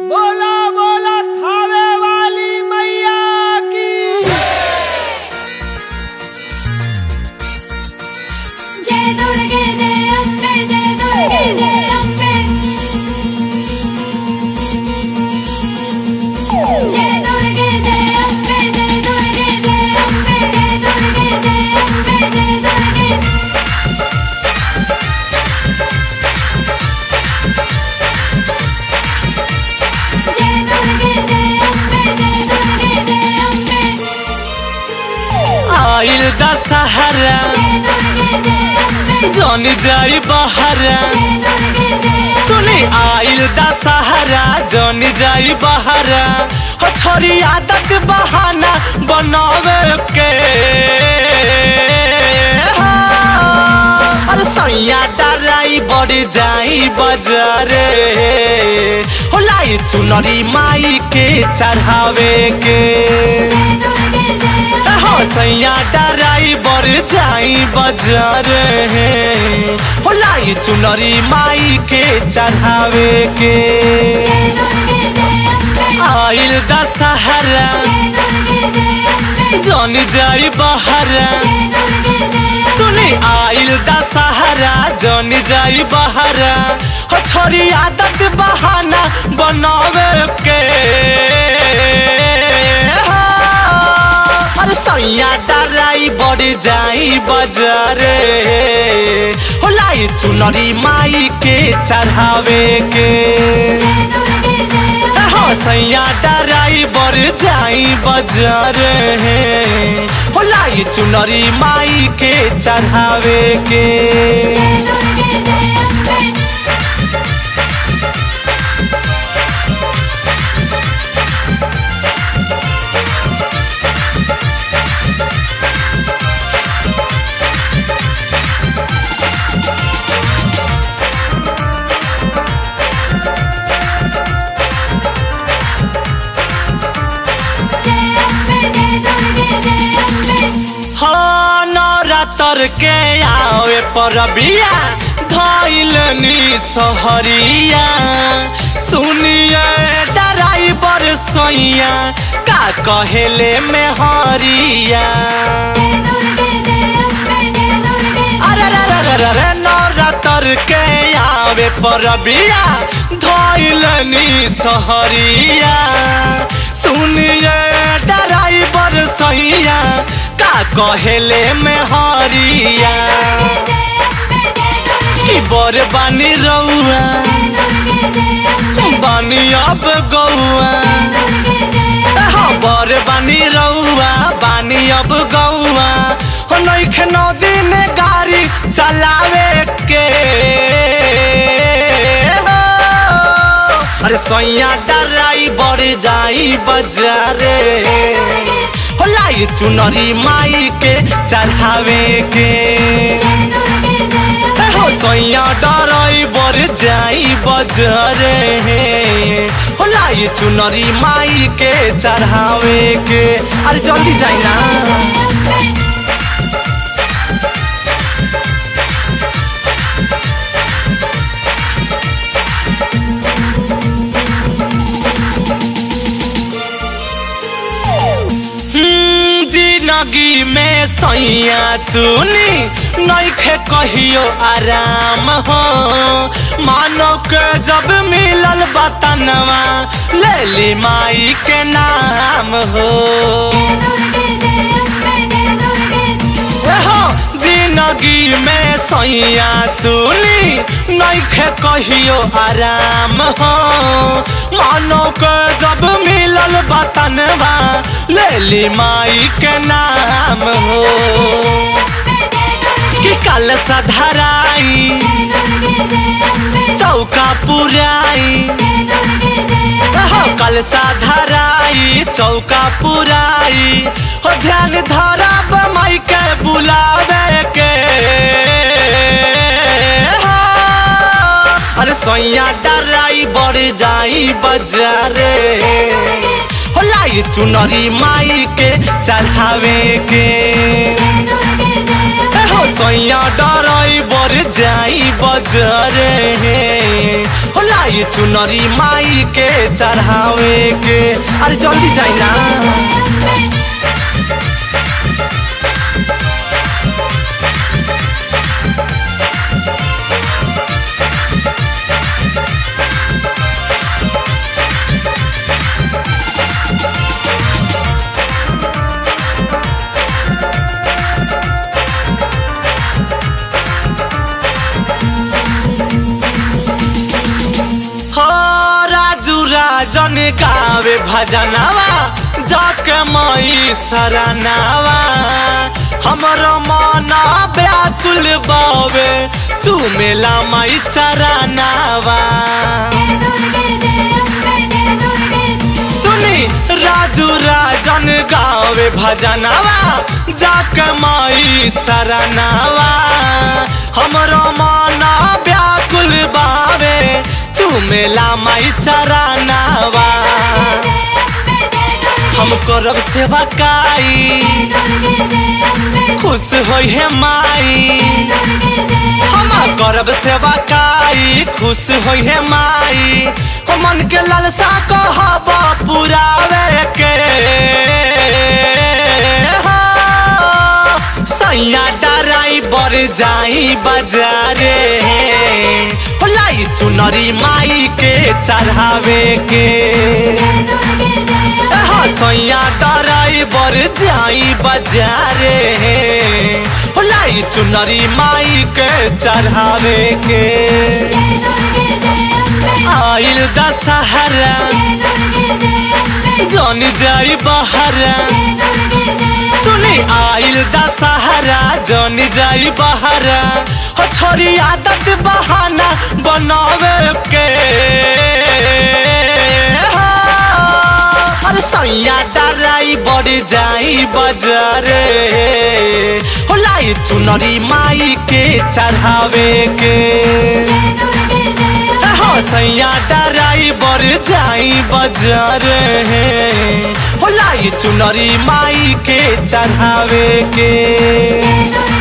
बोला बोला थावे वाली मैया की जय दुर्गे जय अम्बे जय दुर्गे जय अम्बे जय दुर्गे जय अम्बे जय दुर्गे जय अम्बे जय दुर्गे जय अम्बे जय दुर्गे जय दुर्गे जय अम्बे जय दुर्गे जय अम्बे आइल दशहरा जय दुर्गे जय अम्बे जन जाई बहरा जय दुर्गे जय सुनी आइल दशहरा जन जाई बहरा हो छोरी आदत बहाना बनावे के अरे सैया डराई बड़ी जाई बजारे हो लाई चुनरी माई के चढ़ावे के जय दुर्गे जय हो सैया डराई बर जाई बजार हे हो लाई चुनरी माई के चढ़ावे के जय दुर्गे जय अम्बे आइल दशहरा जय दुर्गे जय अम्बे जन जाई बहरा जय दुर्गे जय सुनी आइल दशहरा जन जाई बहरा हो छोरी आदत बहाना बनावे के अरे सैया डराई बड़ी जाई बजारे हो लाई चुनरी माई के चढ़ावे के जय दुर्गे जय हो सैया डराई बर जाई बजार हो लाई चुनरी माई के चढ़ावे के जय दुर्गे जय अम्बे जय अम्बे जय दुर्गे जय अम्बे हाँ नवरात्र के आवे पर बिया धैलनी सहरिया सुनिए डराई बर सैया का कहेले में हरिया जय दुर्गे जय अम्बे जय दुर्गे अरे रे रे रे रे रे नवरात्र के आवे पर बिया धैलनी सहरिया सुनिए डराइबर सहिया का कहेले में हरिया जय अम्बे जय की दुर्गे बर बानी रउआ जय दुर्गे जय अम्बे बानी अब गौआ दुर्गे जय हाँ बर बानी रउआ बानी अब गौआ हो नइखे नदी ने गाड़ी चलावे के हो। अरे सैया डराई बड़ जाई बजारे हो लाई चुनरी माई के चढ़ावे के जय दुर्गे जय हो सैया डराई बड़ जाई बजारे हो लाई चुनरी माई के चढ़ावे के अरे जल्दी जाई ना अम्बे हम्म, जिंदगी में सैया सुनी नइखे कहियो आराम हो मानो के जब मिलल बतनवा ले ली माई के नाम हो दुर्गे जय अम्बे जय दुर्गे हो जिंदगी में सैया सुनी नइखे कहियो आराम हो मानो के जब मिलल बतनवा ले ली माई के नाम हो कि कल सधराई चौका पुराई हो कल साधराई चौका पुराई हो ध्यान धरब माई के बुलावे के हो। अरे सैया डराई बढ़ जाई बजारे हो लाई चुनरी माई के चढ़ावे के हो सैया ड्राइवर जाई बजरे हो लाई चुनरी माई के चढ़ावे के अरे जल्दी जाई ना हो राजू राजन गावे भजनवा जाके मई सरनावा हमरो मन व्याकुल बावे चुमेला मई चरनावा सुनी राजू राजन गावे भजनवा जाके मई सरनावा हमरो मन व्याकुल बावे चुमेला मई चरनावा हम करब सेवा काई खुश होई है माई हम करब सेवा काई खुश होई है माई हो मन के लालसा कहब पुरावे के हो। सैया डराई बर जाई बाजारे हो लाई चुनरी माई के चढ़ावे के हाँ सैया ड्राइवर जाई बाजारे हो लाई चुनरी माई के चढ़ावे के आइल दशहरा जन जाई बहरा सुनी आइल दशहरा जन जाई बहरा हो छोरी आदत बहाना बनावे के हो। अरे सैया डराई बड़ी जाई बजारे हो लाई चुनरी माई के चढ़ावे के हो सैया डराई बड़ी जाई बजारे हो लाई चुनरी माई के चढ़ावे के